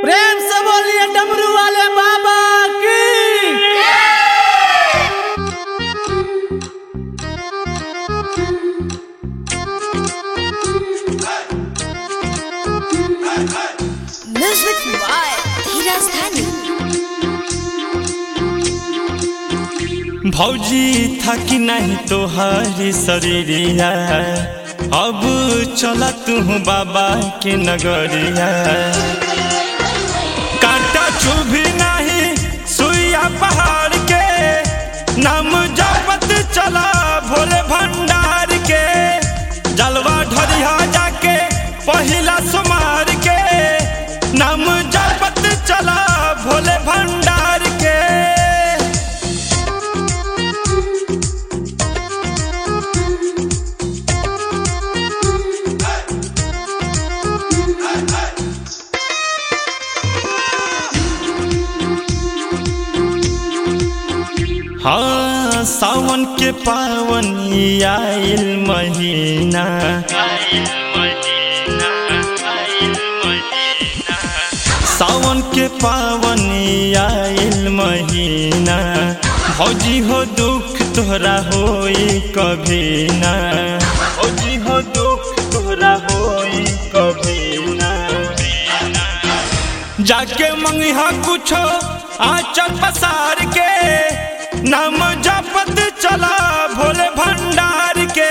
प्रेम से बोलिए डमरू वाले बाबा की Music by Hiraz Dhani. भौजी था कि नहीं तोहारी शरीरिया अब चला तू बाबा के नगरिया कांटा चुभी नहीं सुइया पहाड़ के नाम जपत चला भोले भंडार के जलवा ढरिया जाके पहिला सुमार के नाम जपत चला भोले भंडार के हाँ सावन के पावन आइल महीना सावन के पावन आइल महीना भौजी हो दुख तोहरा होई कभी ना भौजी हो दुख तोहरा होई कभी ना जाके मंगिहा कुछो आचल पसार के नाम जपत चला भोले भंडार के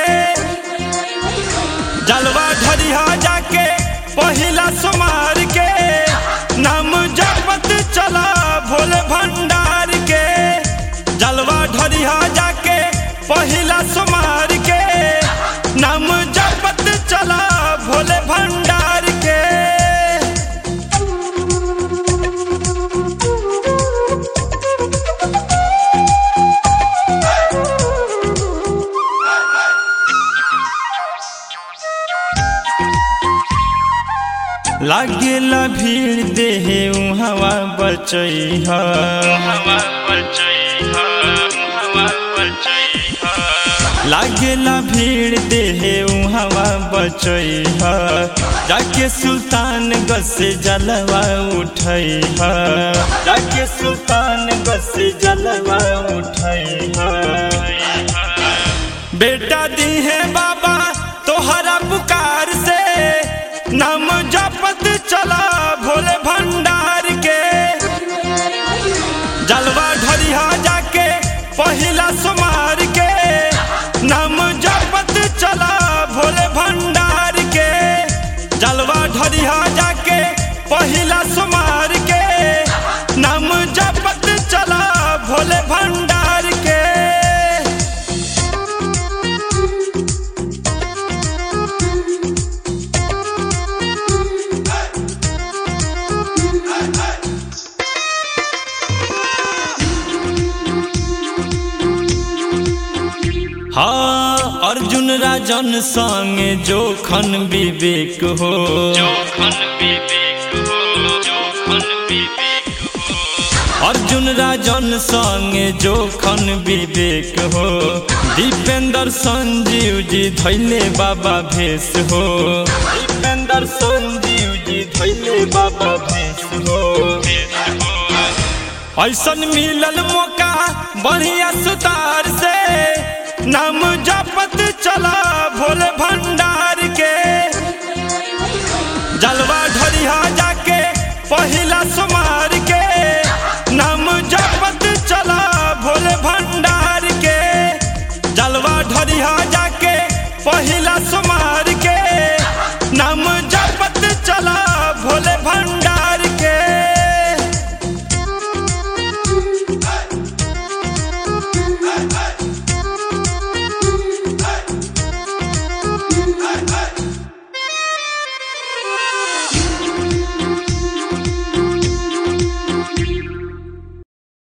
जलवा ढरिया जाके पहिला सुमार के नाम जपत चला भोले भंडार के जलवा ढरिया जाके पहिला सुमार के नाम जपत चला भोले भंडार के लागेला भीड़ देहे हवा बचई लागेला भीड़ देहे हवा बचई जाके सुल्तान से जलवा उठई जाके सुल्तान से जलवा उठई बेटा दी है बाबा तोहरा पुकार से नाम जपत चला भोले भंडार के जलवा ढरिया जाके पहिला सुमार के नाम जपत चला भोले भंडार के जलवा ढरिया जाके पहिला सुमार के नाम जपत चला भोले भंडार के हाँ अर्जुन राजन संग जोखन विवेक हो अर्जुन राजन संग जोखन विवेक हो दीपेंद्र संजीव जी धैले बाबा भेष हो दीपेंद्र संजीव जी धैले बाबा भेष हो ऐसन मिलल मौका बढ़िया सुतार से नाम जपत चला भोले भंडार